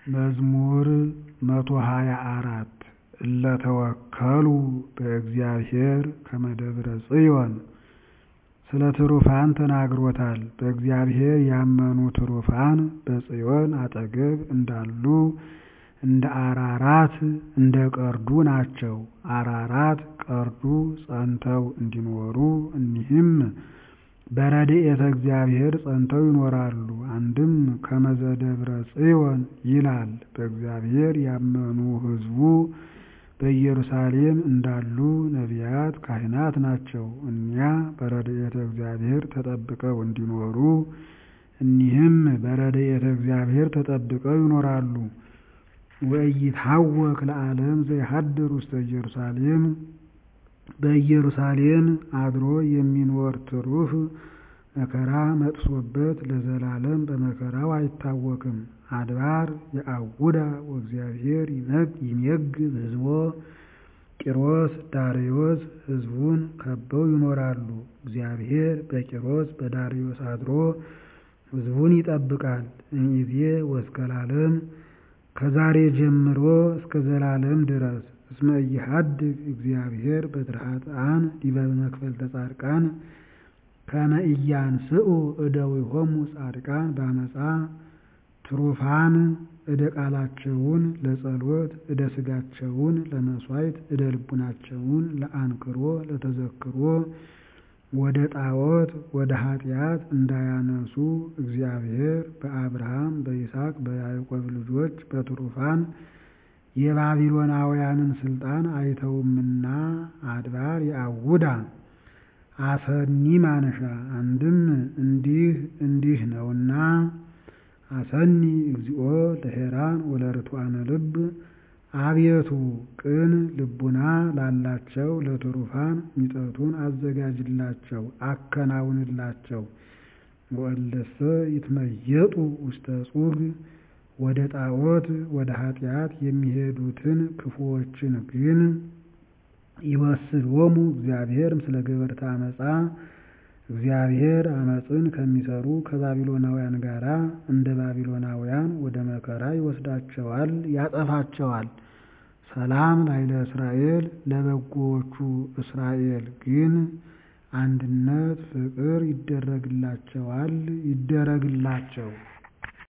መዝሙር መቶ ሀያ አራት እለ ተወከሉ በእግዚአብሔር ከመ ደብረ ጽዮን ስለ ትሩፋን ተናግሮታል። በእግዚአብሔር ያመኑ ትሩፋን በጽዮን አጠገብ እንዳሉ እንደ አራራት እንደ ቀርዱ ናቸው። አራራት ቀርዱ ጸንተው እንዲኖሩ እኒህም በረድኤተ እግዚአብሔር ጸንተው ይኖራሉ። አንድም ከመዘ ደብረ ጽዮን ይላል። በእግዚአብሔር ያመኑ ሕዝቡ በኢየሩሳሌም እንዳሉ ነቢያት ካህናት ናቸው። እኒያ በረድኤተ እግዚአብሔር ተጠብቀው እንዲኖሩ እኒህም በረድኤተ እግዚአብሔር ተጠብቀው ይኖራሉ። ወኢይትሐወክ ለዓለም ዘይሐድር ውስተ ኢየሩሳሌም በኢየሩሳሌም አድሮ የሚኖር ትሩፍ መከራ መጥሶበት ለዘላለም በመከራው አይታወክም። አድባር የአውዳ ወእግዚአብሔር ይሜግብ ሕዝቦ ቂሮስ ዳርዮስ ሕዝቡን ከበው ይኖራሉ። እግዚአብሔር በቂሮስ በዳርዮስ አድሮ ሕዝቡን ይጠብቃል። እምይእዜ ወእስከ ለዓለም ከዛሬ ጀምሮ እስከ ዘላለም ድረስ እስመ ኢሐድግ እግዚአብሔር በትረ ኃጥኣን ዲበ መክፈልተ ጻድቃን ከመ ኢያንስኡ እደዊሆሙ ጻድቃን በአመፃ ትሩፋን እደ ቃላቸውን ለጸሎት እደ ሥጋቸውን ለመሥዋዕት እደ ልቡናቸውን ለአንክሮ ለተዘክሮ ወደ ጣዖት ወደ ኃጢአት እንዳያነሱ እግዚአብሔር በአብርሃም በይስሐቅ በያዕቆብ ልጆች በትሩፋን የባቢሎናውያንን ስልጣን አይተውምና አድባር የአውዳ አሰኒ ማነሻ አንድም እንዲህ እንዲህ ነውና አሰኒ እግዚኦ ለሄራን ወለርቱዓነ ልብ አቤቱ ቅን ልቡና ላላቸው ለትሩፋን ሚጠቱን አዘጋጅላቸው አከናውንላቸው። ወእለሰ ይትመየጡ ውስተ ጹግ ወደ ጣዖት ወደ ኃጢአት የሚሄዱትን ክፉዎችን ግን ይወስዶሙ እግዚአብሔር ምስለ ገበርተ አመፃ እግዚአብሔር አመፅን ከሚሰሩ ከባቢሎናውያን ጋር እንደ ባቢሎናውያን ወደ መከራ ይወስዳቸዋል፣ ያጠፋቸዋል። ሰላም ላይለ እስራኤል ለበጎዎቹ እስራኤል ግን አንድነት ፍቅር ይደረግላቸዋል ይደረግላቸው።